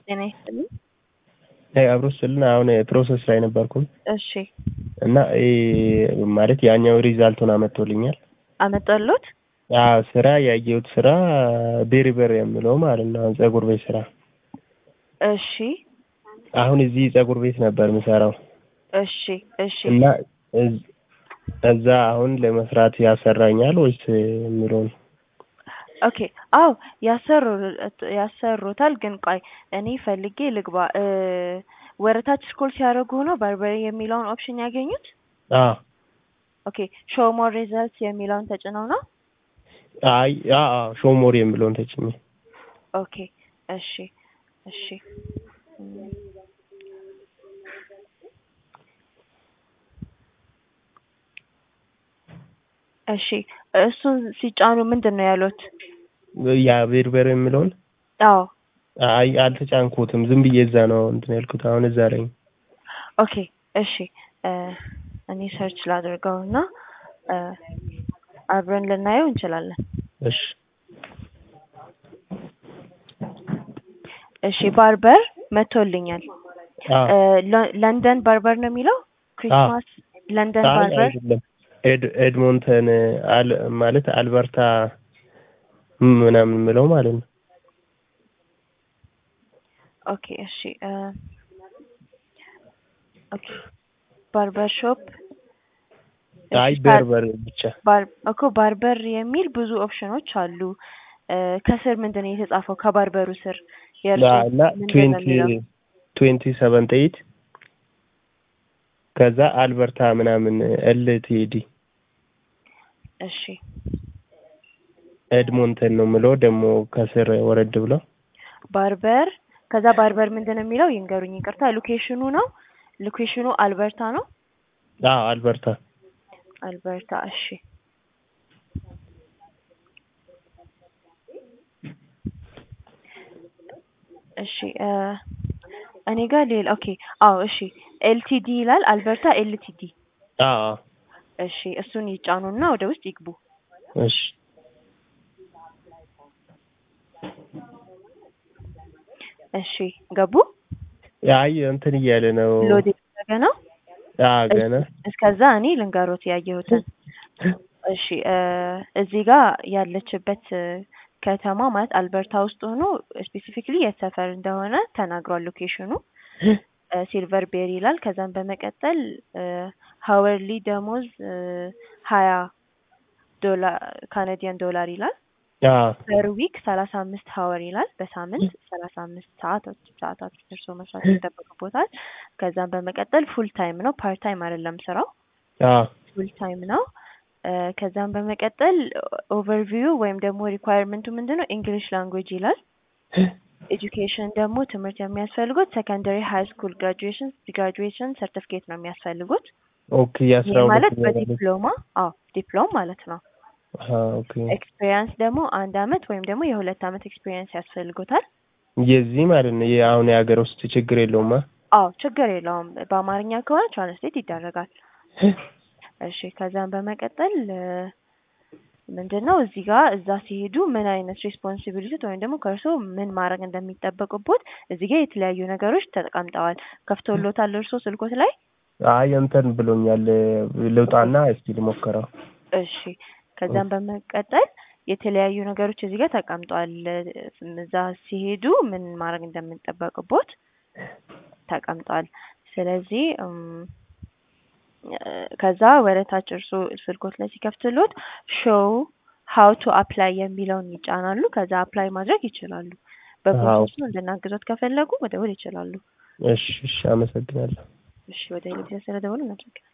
ጤና ይስጥልኝ። አብሮ ስልና አሁን ፕሮሰስ ላይ ነበርኩኝ እሺ እና ይሄ ማለት ያኛው ሪዛልቱን አመጥቶልኛል። አመጣሎት? አዎ ስራ ያየሁት ስራ ቤሪበር የምለው ማለት ነው። አሁን ፀጉር ቤት ስራ እሺ አሁን እዚህ ፀጉር ቤት ነበር የምሰራው እሺ እሺ እና እዝ- እዛ አሁን ለመስራት ያሰራኛል ወይስ የሚለውን ኦኬ አዎ ያሰሩ ያሰሩታል። ግን ቆይ እኔ ፈልጌ ልግባ። እ ወረታች ስኮል ሲያደርጉ ነው ባርበሪ የሚለውን ኦፕሽን ያገኙት? አዎ ኦኬ ሾው ሞር ሪዛልትስ የሚለውን ተጭነው ነው? አይ አዎ ሾሞር የሚለውን ተጭኜ ኦኬ እሺ እሺ እም፣ እሺ እሱን ሲጫኑ ምንድን ነው ያሉት? ያ ቤሪበር የሚለውን አዎ አይ አልተጫንኩትም። ዝም ብዬ እዛ ነው እንትን ያልኩት። አሁን እዛ ላይ ኦኬ እሺ እ እኔ ሰርች ላድርገው እና እ አብረን ልናየው እንችላለን። እሺ እሺ ባርበር መቶልኛል። አዎ እ ለ- ለንደን ባርበር ነው የሚለው ክሪስማስ ለንደን አይ ባርበር አይደለም ኤድ ኤድሞንተን አል ማለት አልበርታ ምናምን የምለው ማለት ነው። ኦኬ እሺ እ ኦኬ ባርበር ሾፕ አይ በርበር ብቻ ባር እኮ ባርበር የሚል ብዙ ኦፕሽኖች አሉ። እ ከስር ምንድን ነው የተጻፈው? ከባርበሩ ስር የእርሱ እና ምንድን ነው ትዌንቲ የሚለው? ትዌንቲ ሰቨንት ኤይት ከዛ አልበርታ ምናምን ኤልቲዲ እሺ ኤድሞንተን ነው የምለው ደግሞ ከስር ወረድ ብለው ባርበር ከዛ ባርበር ምንድን ነው የሚለው ይንገሩኝ። ይቅርታ ሎኬሽኑ ነው ሎኬሽኑ አልበርታ ነው። አዎ አልበርታ አልበርታ እሺ እሺ እ እኔ ጋር ሌላ ኦኬ አዎ እሺ ኤልቲዲ ይላል አልበርታ ኤልቲዲ አዎ አዎ እሺ እሱን ይጫኑና ወደ ውስጥ ይግቡ እሺ እሺ ገቡ አይ እንትን እያለ ነው ሎድ የተደረገ ነው አዎ ገና እስከዛ እኔ ልንገሮት ያየሁትን እሺ እ እዚህ ጋር ያለችበት እ ከተማ ማለት አልበርታ ውስጥ ሆኖ ስፔሲፊክሊ የት ሰፈር እንደሆነ ተናግሯል ሎኬሽኑ ሲልቨር ቤሪ ይላል። ከዛም በመቀጠል ሀወርሊ ደሞዝ ሀያ ዶላር ካናዲያን ዶላር ይላል። አዎ ፐር ዊክ ሰላሳ አምስት ሀወር ይላል። በሳምንት ሰላሳ አምስት ሰዓታት ሰዓታት ደርሶ መስራት ይጠበቅቦታል። ከዛም በመቀጠል ፉል ታይም ነው፣ ፓርት ታይም አይደለም ስራው አዎ ፉል ታይም ነው። እ ከዛም በመቀጠል ኦቨርቪው ወይም ደግሞ ሪኳየርመንቱ ምንድን ነው? እንግሊሽ ላንጉዌጅ ይላል። ኤጁኬሽን ደግሞ ትምህርት የሚያስፈልጉት ሰከንደሪ ሃይ ስኩል ግራጁዌሽን ግራጁዌሽን ሰርቲፊኬት ነው የሚያስፈልጉት። ኦኬ የአስራ ይህ ማለት ሁለት በዲፕሎማ አዎ ዲፕሎም ማለት ነው። ኦኬ ኤክስፔሪየንስ ደግሞ አንድ አመት ወይም ደግሞ የሁለት አመት ኤክስፔሪየንስ ያስፈልጉታል። የዚህ ማለት ነው የአሁን የሀገር ውስጥ ችግር የለውማ አዎ ችግር የለውም። በአማርኛ ከሆነ ትራንስሌት ይደረጋል። እሺ ከዛም በመቀጠል እ ምንድን ነው እዚህ ጋር እዛ ሲሄዱ ምን አይነት ሬስፖንሲቢሊቲ ወይም ደግሞ ከእርሶ ምን ማድረግ እንደሚጠበቅቦት እዚህ ጋር የተለያዩ ነገሮች ተቀምጠዋል። ከፍቶሎታል እርሶ ስልኮት ላይ? አይ እንትን ብሎኛል ልውጣና እስኪ ልሞክረው እሺ ከዛም በመቀጠል የተለያዩ ነገሮች እዚህ ጋር ተቀምጠዋል። እዛ ሲሄዱ ምን ማድረግ እንደሚጠበቅቦት ተቀምጧል። ስለዚህ እም ከዛ ወደ ታች እርሶ ስልኮት ላይ ሲከፍትሎት ሾው ሀው ቱ አፕላይ የሚለውን ይጫናሉ። ከዛ አፕላይ ማድረግ ይችላሉ። በፕሮሰሱ እንድናግዞት ከፈለጉ መደወል ይችላሉ። እሺ እሺ አመሰግናለሁ እሺ ወደ ኤሌክትሪክ ስለደወሉ እናመሰግናለን።